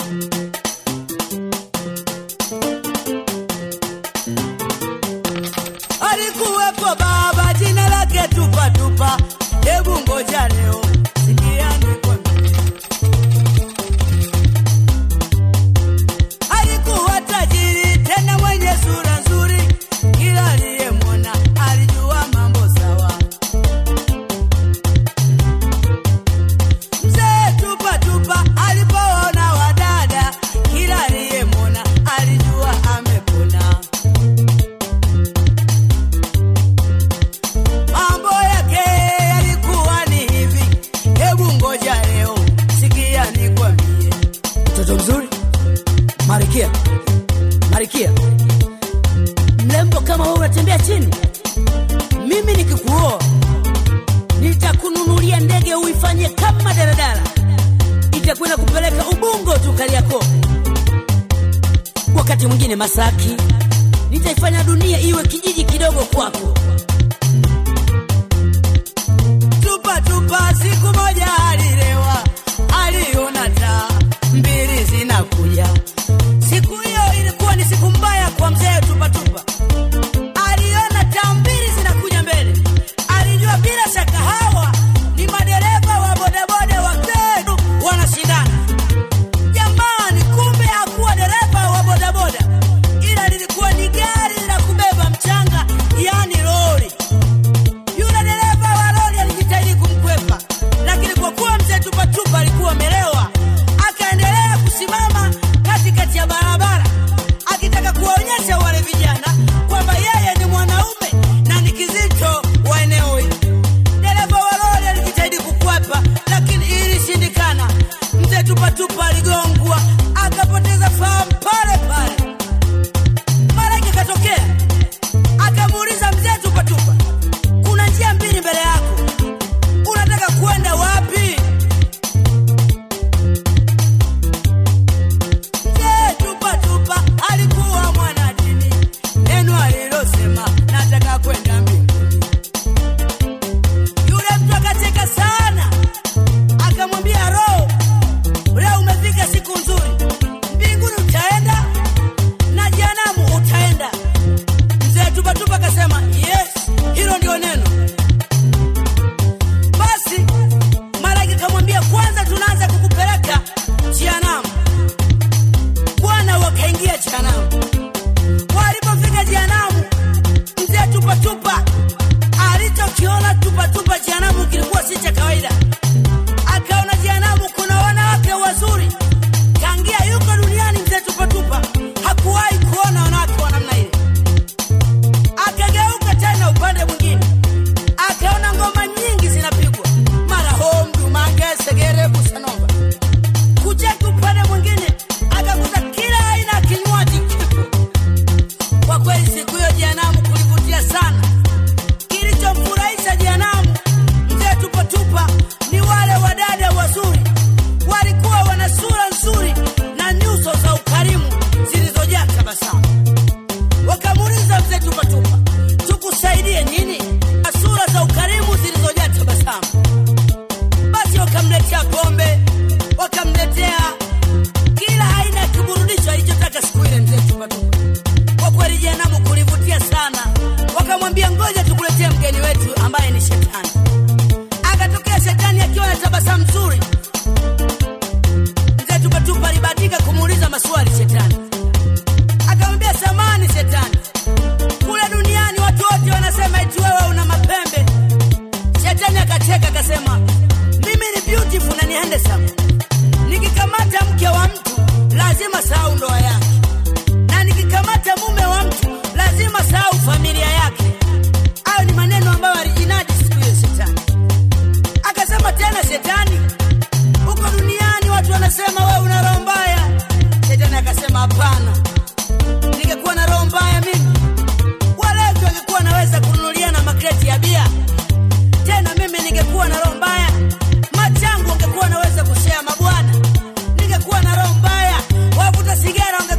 Alikuwepo baba jina lake tupa tupa, hebu ngoja leo sikia nikwambie. Alikuwa tajiri tena mwenye sura nzuri, kila aliyemwona alijua mambo sawa. Mzee tupa tupa alipoona wadada, kila aliyemwona alijua amepona. Mambo yake yalikuwa ni hivi, hebu ngoja leo sikia nikwambie. Mtoto mzuri, Marikia, Marikia, mrembo kama wewe unatembea chini, mimi nikikuoa nitakununulia ndege uifanye kama daladala, itakwenda kupeleka Ubungo tu Kariakoo, wakati mwingine Masaki, nitaifanya dunia iwe kijiji kidogo kwako. Tupa tupa, siku moja alilewa, aliona taa mbili zinakuja. Siku hiyo ilikuwa ni siku mbaya kwa mzee Tupa Tupa. Aliona taa mbili zinakuja mbele, alijua bila shaka hawa ni madereva wa bodaboda wa Kedu wanashindana. Jamani, kumbe hakuwa dereva wa bodaboda, ila lilikuwa ni gari la kubeba mchanga, yani lori. Yule dereva wa lori alijitahidi kumkwepa, lakini kwa kuwa mzee Tupatupa alikuwa amelewa, akaendelea kusimama katikati ya barabara akitaka kuwaonyesha wale vijana kwamba yeye ni mwanaume na ni kizito wa eneo hili. Dereva wa lori alijitahidi kukwepa, lakini ilishindikana. Mzee Tupatupa aligongwa akapoteza fahamu pale pale. Malaika katokea akamuuliza mzee Tupatupa, kuna njia mbili mbele yako, unataka kwenda wapi? Mzee Tupatupa alikuwa mwanadini, neno alilosema nataka kwenda mbinguni. Yule mtu akacheka sana, akamwambia Roho, leo umefika siku nzuri, mbinguni utaenda na jehanamu utaenda. Mzee Tupatupa akasema yes, hilo ndio neno. Basi malaika kamwambia, kwanza tunaanza kukupeleka jehanamu. Bwana wakaingia jehanamu. Walipofika jehanamu, mzee Tupatupa alichokiona Tupatupa jehanamu kilikuwa si cha kawaida. Akaona jehanamu kuna wanawake wazuri, tangia yuko duniani mzee Tupatupa hakuwahi kuona wanawake wa namna ile. Akageuka tena upande mwingine, akaona ngoma nyingi zinapigwa, mara homdu, mange, segere, busanova. Kucheka upande mwingine, akakuta kila aina ya kinywaji kipo. Kwa kweli siku hiyo jehanamu kulivutia sana. Kilichomfurahisha jehanamu mzee Tupatupa ni wale wadada wazuri, walikuwa wana sura nzuri na nyuso za ukarimu zilizojaa tabasamu. Wakamuuliza mzee Tupatupa, tukusaidie nini? Na sura za ukarimu zilizojaa tabasamu. Basi wakamletea pombe, wakamletea kila aina ya kiburudisho alichotaka siku ile mzee Tupatupa. Kwa kweli jehanamu kulivutia sana, wakamwambia ngoja tukuletee mgeni wetu ambaye ni shetani. Akatokea shetani akiwa na tabasamu nzuri. Mzee Tupatupa alibahatika kumuuliza maswali shetani, akamwambia samani shetani, kule duniani watu wote wanasema eti wewe una mapembe. Shetani akacheka akasema, mimi ni beautiful na ni handsome. Nikikamata mke wa mtu lazima sahau ndoa yake, na nikikamata mume wa mtu lazima sahau familia yake. Hayo ni maneno ambayo alijinadi siku hiyo shetani. Akasema tena shetani, huko duniani watu wanasema wewe una roho mbaya. Shetani akasema hapana, ningekuwa na roho mbaya mimi, walevi wangekuwa naweza kununuliana makreti ya bia. Tena mimi ningekuwa na roho mbaya, machangu wangekuwa naweza kushea mabwana. Ningekuwa na roho mbaya, wavuta sigara wange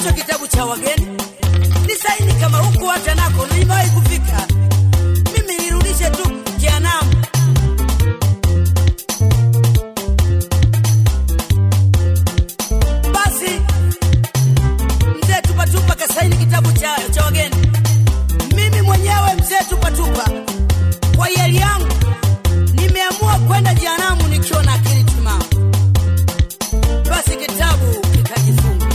hicho kitabu cha wageni, nisaini kama huku hata nako nimewahi kufika. Mimi nirudishe tu jehanamu. Basi mzee Tupatupa kasaini kitabu cha, cha wageni. Mimi mwenyewe mzee Tupatupa kwa hiari yangu nimeamua kwenda jehanamu nikiwa na akili timamu. Basi kitabu kikajifunga,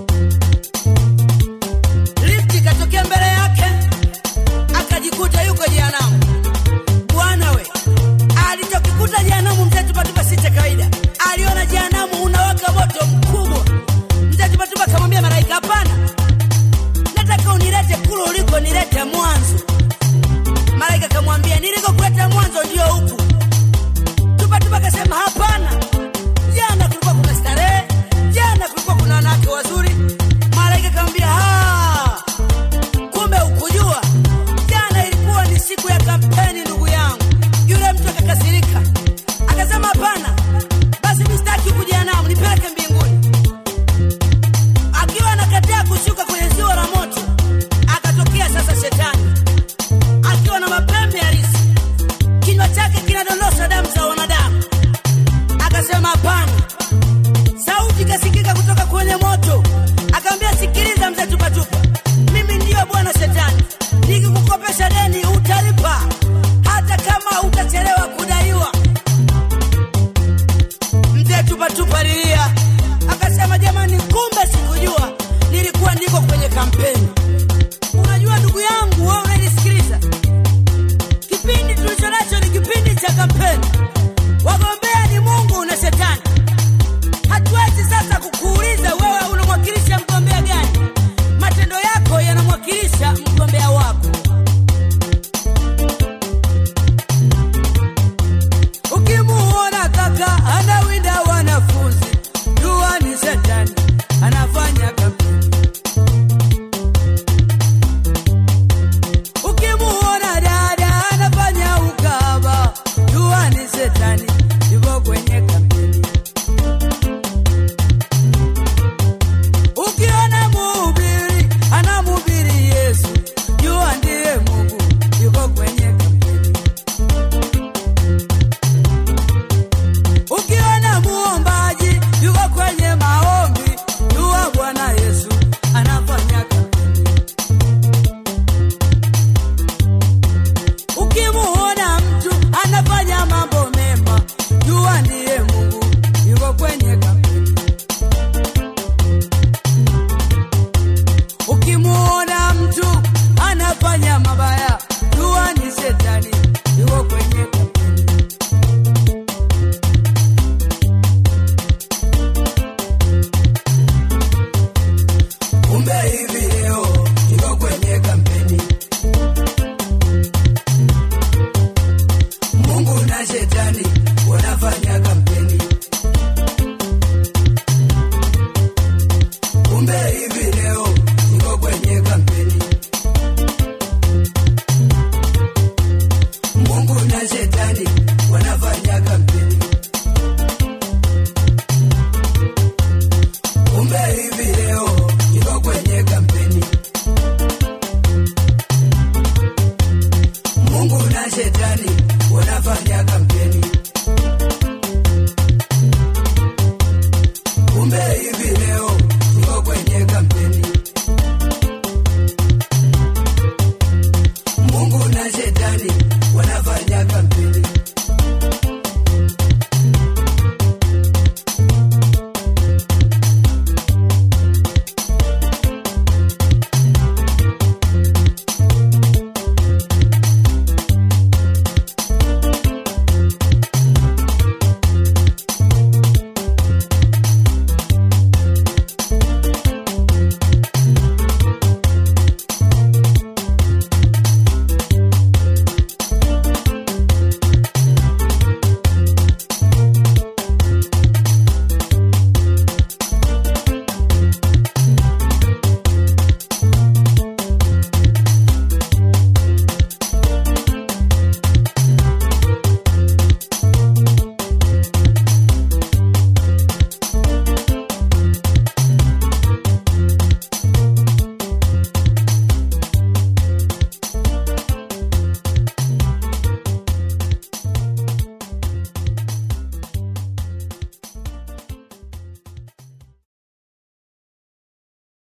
lifti ikatokea mbele yake, akajikuta yuko jehanamu. Bwana we, alichokikuta jehanamu mzee Tupatupa si cha kawaida. Aliona jehanamu unawaka moto mkubwa. Mzee Tupatupa akamwambia malaika, hapana, nataka unilete kule uliko nilete mwanzo. Malaika akamwambia, nilikokuleta mwanzo ndio huku. Tupatupa akasema hapana, jana kulikuwa kuna starehe, jana kulikuwa kuna wanawake wazuri. Malaika akamwambia "Ah, kumbe ukujua jana ilikuwa ni siku ya kampeni, ndugu yangu. Yule mtu akakasirika, akasema hapana, basi mistaki huku jehanamu, nipeleke mbinguni. Akiwa anakataa kushuka kwenye ziwa la moto, akatokea sasa shetani akiwa na mapembe halisi, kinywa chake kinadondosha damu za wanadamu. Akasema hapana. Sauti ikasikika kutoka kwenye moto, akamwambia, sikiliza mzee Tupatupa, mimi ndiyo bwana Shetani, nikikukopesha deni utalipa, hata kama utachelewa kudaiwa. Mzee Tupatupa lilia, akasema, jamani, kumbe sikujua, nilikuwa niko kwenye kampeni. Unajua ndugu yangu, wewe unanisikiliza, kipindi tulicho nacho ni kipindi cha kampeni. Wagombea ni Mungu na Shetani. Hatuwezi sasa kukuuliza wewe unamwakilisha mgombea gani. Matendo yako yanamwakilisha mgombea wako. Ukimuona kaka anawinda wanafunzi, jua ni Shetani anafanya kampeni. Ukimuona dada anafanya ukaba, jua ni Shetani yuko kwenye kampeni. Ukiona mhubiri anamhubiri Yesu, jua ndiye Mungu yuko kwenye kampeni. Ukiona muombaji yuko kwenye maombi, jua Bwana Yesu anafanya kampeni. Ukimuona mtu anafanya mambo mema, jua ndiye Mungu